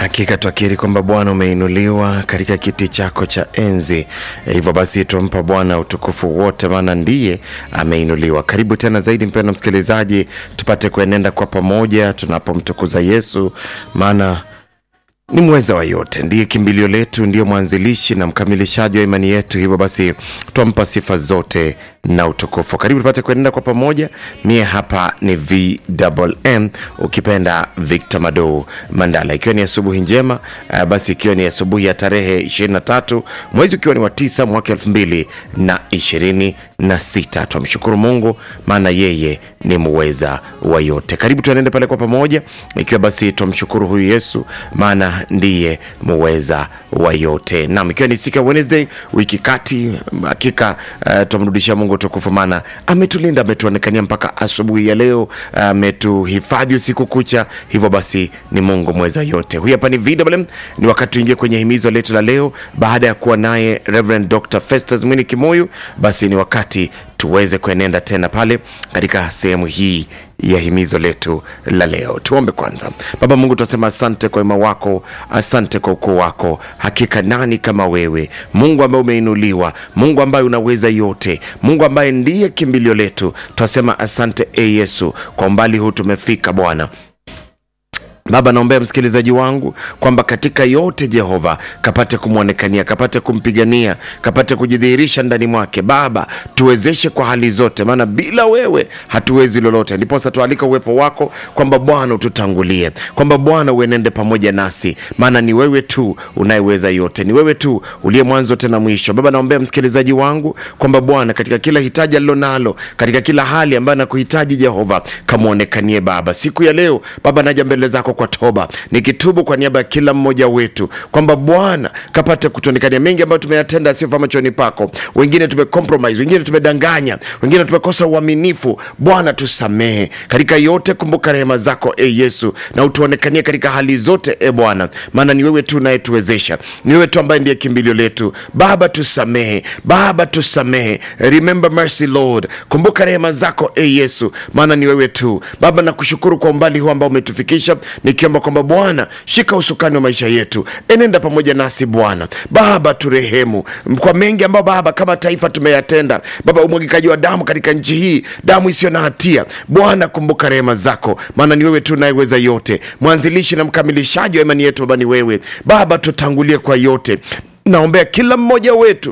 Hakika twakiri kwamba Bwana umeinuliwa katika kiti chako cha enzi. E, hivyo basi tumpa Bwana utukufu wote, maana ndiye ameinuliwa. Karibu tena zaidi, mpendwa msikilizaji, tupate kuenenda kwa pamoja tunapomtukuza Yesu, maana ni mweza wa yote, ndiye kimbilio letu, ndiye mwanzilishi na mkamilishaji wa imani yetu. Hivyo basi twampa sifa zote na utukufu. Karibu tupate kuenenda kwa pamoja. Mie hapa ni VMM, ukipenda Victor Mado Mandala, ikiwa ni asubuhi njema uh, basi ikiwa ni asubuhi ya tarehe 23 mwezi ukiwa ni wa tisa mwaka elfu mbili na ishirini na sita. Twamshukuru Mungu maana yeye ni muweza wa yote. Karibu tuenende pale kwa pamoja, ikiwa basi twamshukuru huyu Yesu maana ndiye muweza wa yote. Naam, ikiwa ni siku ya Wednesday wiki kati, hakika uh, twamrudishia Mungu utukufu, maana ametulinda, ametuonekania mpaka asubuhi ya leo, ametuhifadhi uh, usiku kucha. Hivyo basi ni Mungu mweza yote. Huyu hapa ni VMM, ni wakati tuingie kwenye himizo letu la leo, baada ya kuwa naye Reverend Dr. Festus Mwini Kimoyu, basi ni wakati tuweze kuenenda tena pale katika sehemu hii ya himizo letu la leo. Tuombe kwanza. Baba Mungu, tunasema asante kwa wema wako, asante kwa ukuu wako. Hakika nani kama wewe, Mungu ambaye umeinuliwa, Mungu ambaye unaweza yote, Mungu ambaye ndiye kimbilio letu. Tunasema asante e Yesu, kwa umbali huu tumefika Bwana. Baba, naombea msikilizaji wangu kwamba katika yote Jehova kapate kumwonekania, kapate kumpigania, kapate kujidhihirisha ndani mwake. Baba, tuwezeshe kwa hali zote, maana bila wewe hatuwezi lolote. Ndiposa tualika uwepo wako kwamba Bwana ututangulie, kwamba Bwana uenende pamoja nasi, maana ni wewe tu unayeweza yote, ni wewe tu uliye mwanzo tena mwisho. Baba, naombea msikilizaji wangu kwamba Bwana, katika kila hitaji alilonalo, katika kila hali ambayo anakuhitaji Jehova, kamwonekanie Baba siku ya leo. Baba, naja mbele zako kwa toba nikitubu kwa niaba ya kila mmoja wetu kwamba Bwana kapate kutuonekania mengi ambayo tumeyatenda asiyofaa machoni pako. Wengine tumecompromise, wengine tumedanganya, wengine tumekosa uaminifu. Bwana tusamehe katika yote. Kumbuka rehema zako e Yesu, na utuonekanie katika hali zote e Bwana, maana ni wewe tu unayetuwezesha, ni wewe tu ambaye ndiye kimbilio letu. Baba tusamehe, Baba tusamehe, remember mercy Lord, kumbuka rehema zako e Yesu, maana ni wewe tu Baba. Nakushukuru kwa umbali huu ambao umetufikisha nikiomba kwamba Bwana shika usukani wa maisha yetu, enenda pamoja nasi Bwana. Baba turehemu kwa mengi ambayo Baba kama taifa tumeyatenda Baba, umwagikaji wa damu katika nchi hii, damu isiyo na hatia. Bwana kumbuka rehema zako, maana ni wewe tu unayeweza yote, mwanzilishi na mkamilishaji wa imani yetu. Baba ni wewe Baba, tutangulie kwa yote. Naombea kila mmoja wetu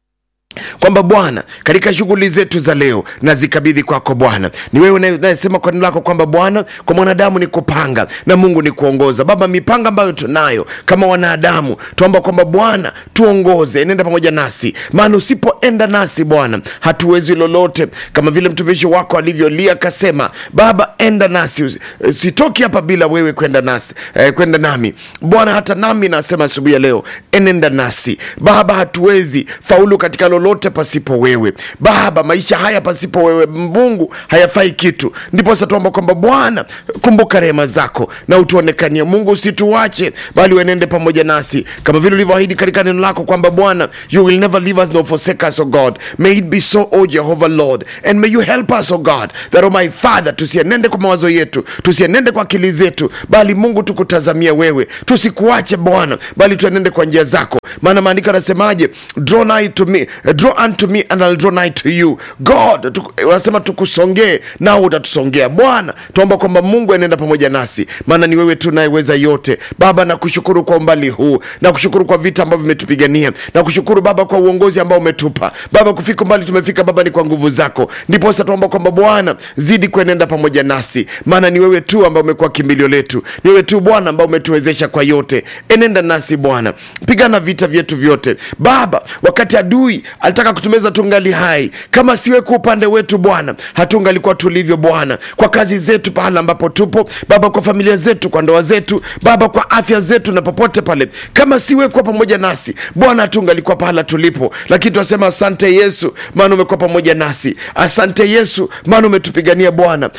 kwamba Bwana katika shughuli zetu za leo nazikabidhi kwako Bwana. Ni wewe unayesema kwa neno lako kwamba Bwana, kwa mwanadamu ni kupanga na Mungu ni kuongoza. Baba, mipanga ambayo tunayo kama wanadamu, tuomba kwamba Bwana tuongoze, enenda pamoja nasi, maana usipoenda nasi Bwana hatuwezi lolote, kama vile mtumishi wako alivyolia akasema, Baba enda nasi, sitoki hapa bila wewe kwenda nasi eh, kwenda nami Bwana. Hata nami nasema asubuhi ya leo, enenda nasi Baba, hatuwezi faulu katika lolote pasipo wewe Baba. Maisha haya pasipo wewe Mungu hayafai kitu. Ndipo sasa tuomba kwamba Bwana, kumbuka rehema zako na utuonekanie Mungu, usituache bali uenende pamoja nasi kama vile ulivyoahidi katika neno lako kwamba Bwana, you will never leave us nor forsake us, O God. May it be so, O Jehovah Lord, and may you help us, O God, that O my Father, tusienende kwa mawazo yetu, tusienende kwa akili zetu, bali Mungu tukutazamia wewe, tusikuache Bwana, bali tuenende kwa njia zako, maana maandiko yanasemaje? draw nigh to me draw unto me and I'll draw nigh to you God. Wanasema tukusongee nao utatusongea. Bwana, tuomba kwamba Mungu anaenda pamoja nasi, maana ni wewe tu nayeweza yote. Baba, nakushukuru kwa umbali huu, nakushukuru kwa vita ambavyo vimetupigania, nakushukuru Baba kwa uongozi ambao umetupa Baba. Kufika umbali tumefika Baba ni kwa nguvu zako, ndipo sasa tuomba kwamba Bwana zidi kuenenda pamoja nasi, maana ni wewe tu ambao umekuwa kimbilio letu, ni wewe tu Bwana ambao umetuwezesha kwa yote. Enenda nasi Bwana, pigana vita vyetu vyote Baba, wakati adui alitaka kutumeza tungali hai, kama siwe kwa upande wetu Bwana, hatungalikuwa tulivyo Bwana, kwa kazi zetu, pahala ambapo tupo Baba, kwa familia zetu, kwa ndoa zetu Baba, kwa afya zetu na popote pale, kama siwe kuwa pamoja nasi Bwana, hatungalikuwa pahala tulipo. Lakini tunasema asante Yesu, maana umekuwa pamoja nasi. Asante Yesu, maana umetupigania Bwana. Ni nani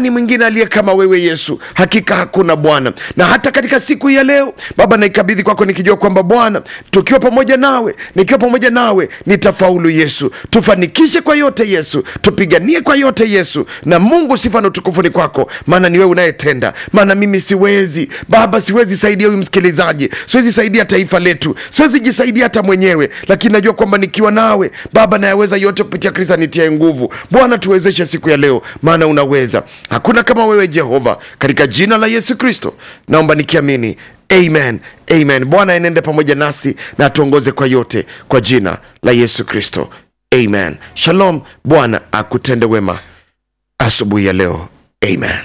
nani mwingine aliye kama wewe yesu hakika hakuna bwana na hata katika siku hii ya leo baba naikabidhi kwako nikijua kwamba bwana tukiwa pamoja nawe nikiwa pamoja nawe nitafaulu yesu tufanikishe kwa yote yesu tupiganie kwa yote yesu na mungu sifa na utukufu ni kwako maana ni wewe unayetenda maana mimi siwezi baba siwezi saidia huyu msikilizaji siwezi saidia taifa letu siwezi jisaidia hata mwenyewe lakini najua kwamba nikiwa nawe baba nayaweza yote kupitia kristo anitie nguvu bwana tuwezeshe siku ya leo maana unaweza hakuna kama wewe jehova katika jina la yesu kristo naomba nikiamini amen amen bwana enende pamoja nasi na atuongoze kwa yote kwa jina la yesu kristo amen shalom bwana akutende wema asubuhi ya leo amen